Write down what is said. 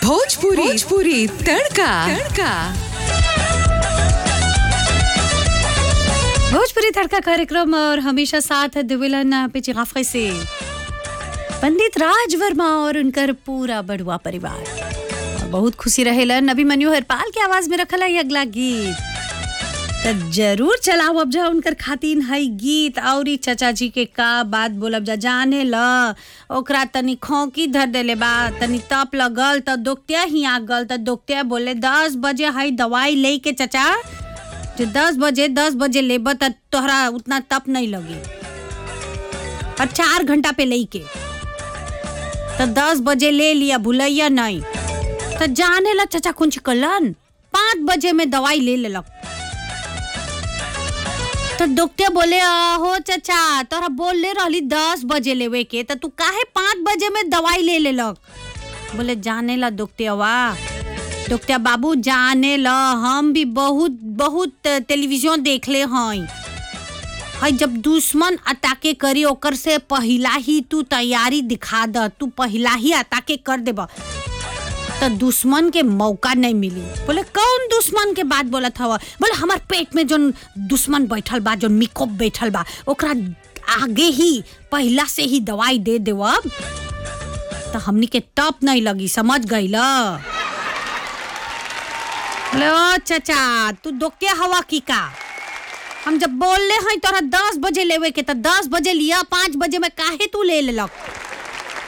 भोजपुरी भोजपुरी तड़का तड़का भोजपुरी तड़का कार्यक्रम और हमेशा साथ दिविलन पिचिगाफे से पंडित राज वर्मा और उनकर पूरा बड़ुआ परिवार और बहुत खुशी रहेलन अभिमन्यु हरपाल के आवाज में रखल है अगला गीत त जरूर चलाओ अब जा उनकर खातिन है गीत और ई चचा जी के का बात बोलब जा जाने ल ओकरा तनी खोंकी धर देले बा तनी तप लगल त दोकतिया ही आ गल त दोकतिया बोले दस बजे है दवाई ले के चचा जो दस बजे दस बजे लेब त तोहरा उतना तप नहीं लगी और चार घंटा पे ले के तो दस बजे ले लिया भूलैया नहीं तो जाने ला चचा कुछ कलन पाँच बजे में दवाई ले लेलक तो डॉक्टर बोले हो चचा तोरा बोल ले रहली दस बजे लेवे के तो तू काहे पाँच बजे में दवाई ले लेलक बोले जाने ला डॉक्टरवा डॉक्टर बाबू जाने ला हम भी बहुत बहुत टेलीविजन देखले हई हई जब दुश्मन अटाके करी ओकर से पहिला ही तू तैयारी दिखा द तू पहिला ही अटाके कर देब तो दुश्मन के मौका नहीं मिली बोले कौन दुश्मन के बात बोलत हवा बोले हमार पेट में जोन दुश्मन बैठल बा जोन मिकोप बैठल बा ओकरा आगे ही पहिला से ही दवाई दे देवब तो हमनी के टप नहीं लगी समझ गई ल बोले ओ चाचा तू दोके हवा की का हम जब बोल ले हैं तोरा दस बजे लेवे के तो दस बजे लिया पाँच बजे में काहे तू ले लेलक